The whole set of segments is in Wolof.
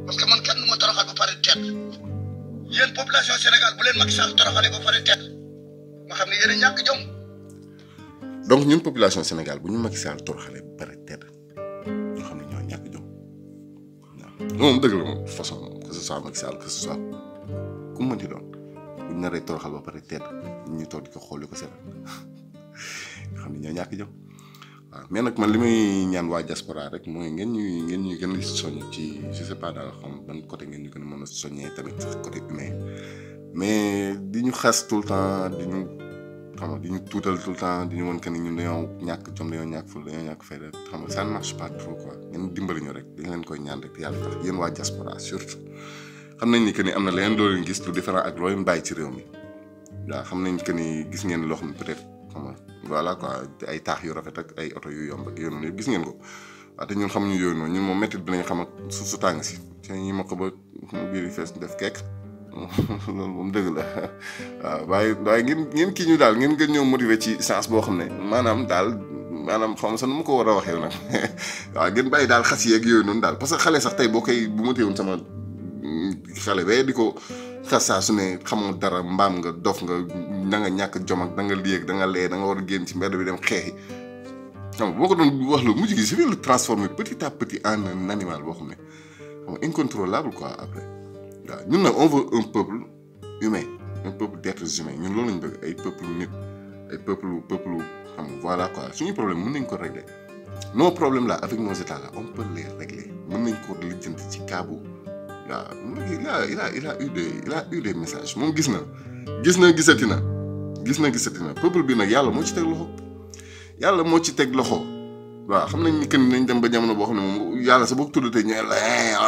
parce que man kenn du ma toroxal ba pare tedd yéen population Sénégal bu leen Macky Sall toroxalee ba pare tedd ma xam ne yéen a ñàkk jom donc ñun population Sénégal bu ñu Macky Sall toroxalee ba pare tedd ñoo xam ne ñoo ñàkk jom waaw moom dëgg la moom façon que ce soit Macky Sall que ce soit ku mu mënti doon bu ñu naree toroxal ba pare tedd ñu toog di ko xool di ko seetal nga xam ne ñoo ñàkk jom waaw mais nag man li may ñaan waa diaspora rek mooy ngeen ñuy ngeen ñuy gën a soññ ci je sais pas daal xam ban côté ngeen ñu gën a mën a soññee tamit côté humain mais di ñu xas tout le temps di ñu xam nga di ñu tuutal tout le temps di ñu mën que ni ñun dañoo ñàkk jom dañoo ñàkk ful dañoo ñàkk fayda xam nga ça ne marche pas trop quoi ngeen dimbali ñu rek dañ leen koy ñaan rek yàlla tax yéen waa diaspora surtout xam nañ ni que ni am na leneen loo leen gis lu différent ak loo leen bàyyi ci réew mi waaw xam nañ que ni gis ngeen loo xam ne peut-être xam nga voilà quoi ay taax yu rafet ak ay oto yu yomb ak yooyu noonu yëpp gis ngeen ko waaw te ñun xamuñu yooyu noonu ñun moom métti bi nañ xam ak suuf su tàng si te ñi ma ko ba biir yi fees def kekk loolu moom dëgg la waaw waaye waaye ngeen ngeen kii ñu daal ngeen gën ñoo motiver ci sens boo xam ne maanaam daal maanaam xam nga sax nu ma ko war a waxee nag waaw ngeen bàyyi daal xas yeeg yooyu noonu daal parce que xale sax tey boo koy bu ma teewoon sama xale bee di ko xas saa su ne xamoo dara mbaam nga dof nga da nga ñàkk jom ak da nga lii ak da nga lee da nga war a génn ci mbedd bi dem xeexi xam nga boo ko doon wax lu mujj gi je vais le transformer petit à petit en un animal boo xam ne xam nga incontrôlable quoi après waaw ñun nag on veut un peuple humain un peuple d'êtres humains ñun loolu lañ bëgg ay peuple nit ay peuple peuple xam nga voilà quoi suñu problème mën nañ ko régler nos problèmes là avec nos états là on peut les régler mën nañ ko lijjanti ci kaabu waaw il a il a il a eu des il a eu des messages moom gis na gis na gisati na gis na gisati na peuple bi nag yàlla moo ci teg loxo yàlla moo ci teg loxo waaw xam nañ ni que nañ dem ba jamono boo xam ne moom yàlla sa boo tuddatee ñu la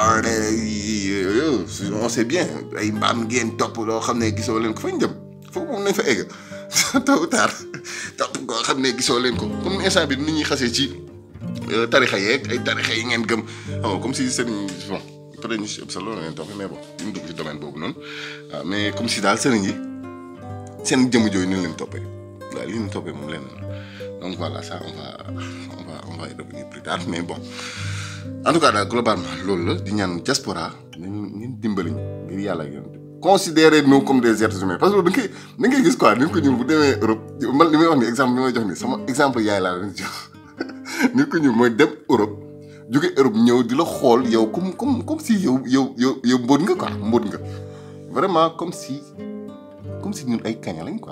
on sait bien ay mbaam ngeen topp loo xam ne gisoo leen ko fañ dem foofu moom nañ fa egg tôt ou tard topp koo xam ne gisoo leen ko comme instant bi nit ñuy xasee ci tarixa yeeg ay tarixa yi ngeen gëm xam nga comme si sëriñ bon peut être ñu si ëpp sa loolu leen topp mais bon ñu dugg ci domaine boobu noonu waaw mais comme si daal sëriñ yi seen jëmm jooyu ni leen toppee waaw li ñu toppee moom leen donc voilà ça on va on va on va y revenir plus tard mais bon en tout cas daal globalement loolu la di ñaan diaspora nañu ngeen dimbali ñu ngir yàlla ak yoon considérez nous comme des êtres humains parce que da ngay da ngay gis quoi nit ko ñuul bu demee Europe man li may wax ni exemple bi may jox ni sama exemple yaay laa leen jox nit ko ñuul mooy dem Europe jóge Europe ñëw di la xool yow comme comme comme si yow yow yow yow mbóot nga quoi mbóot nga vraiment comme si comme si ñun ay kaña lañ quoi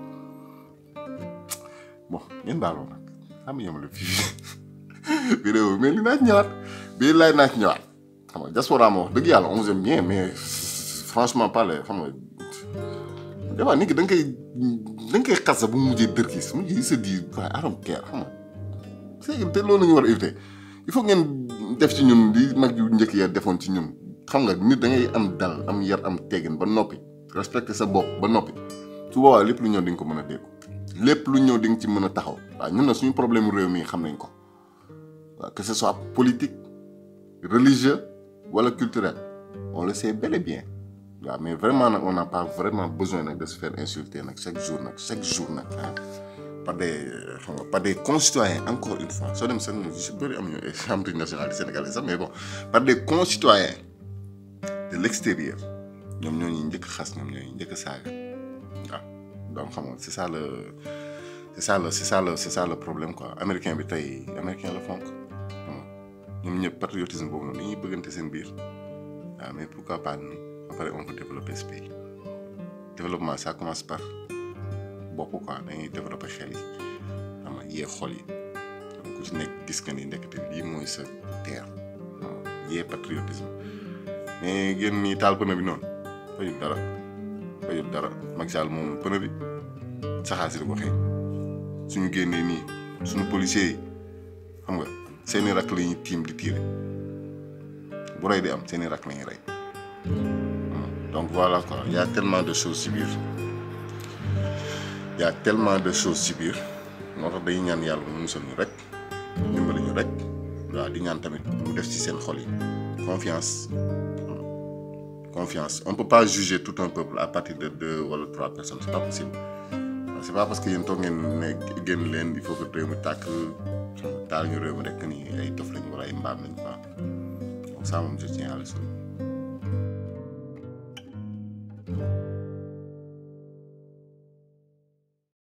bon ngeen baaloo nag xam nga yemale fii vidéo bi mais li naa ci ñëwaat bii laay naa ci ñëwaat xam nga diaspora moo wax dëgg yàlla on vous aime bien mais franchement parler xam nga des fois nit ki da nga koy da nga koy xas sax bu mu mujjee dër kii mu se dit waaye I don't care xam nga c'est te loolu la ñu war a éviter il faut ngeen def ci ñun di mag yu njëkk ya defoon ci ñun xam nga nit da ngay am dal am yar am teggin ba noppi respecter sa bopp ba noppi su boobaa lépp lu ñëw di nga ko mën a dégg lépp lu ñëw di nga ci mën a taxaw waaw ñun na suñu problème réew mi xam nañ ko waaw que ce soit politique religieux wala culturel on le sait bel et bien waaw mais vraiment nag on n'a pas vraiment besoin nag de se faire insulter nag chaque jour nag chaque jour nag ah par des xam nga par des concitoyens encore une fois soo dem seen si bëri am ñu am nationalité sénégalais sax mais bon par des concitoyens de l'extérieur ñoom ñoo ñuy njëkk xas ñoom ñoo ñuy njëkk saaga waaw donc xam nga c'est ça le c'est ça le c'est ça le c'est ça le problème quoi américain bi tey américain la fonk ñoom ñëpp patriotisme boobu noonu dañuy bëggante seen biir waaw mais pourquoi pas nous après on peut développer ce pays développement ça commence par bopp quoi dañuy développer xel yi xam nga yee xol yi ku ci nekk gis nga ni ndekete lii mooy sa terre yee patriotisme mais génn nii taal pënë bi noonu fayut dara fayut dara Macky Sall moom pënë bi saxaar si di ko xëy suñu génnee nii suñu policiers yi xam nga seeni rakk la ñuy tiim di tiire bu rey di am seeni rakk la ñuy rey donc voilà quoi il y a tellement de choses ci biir il y a tellement de choses ci biir moo tax dañuy ñaan yàlla mu musal ñu rek dimbali ñu rek waaw di ñaan tamit mu def ci seen xol yi confiance confiance on peut pas juger tout un peuple à partir de deux wala trois personnes c'est pas possible c'est pas parce que yéen toog ngeen ne génn leen il faut que réew mi tàkk taal ñu réew mi rek ni ay dof lañ wala ay mbaam lañ quoi donc ça moom je tiens à le souligner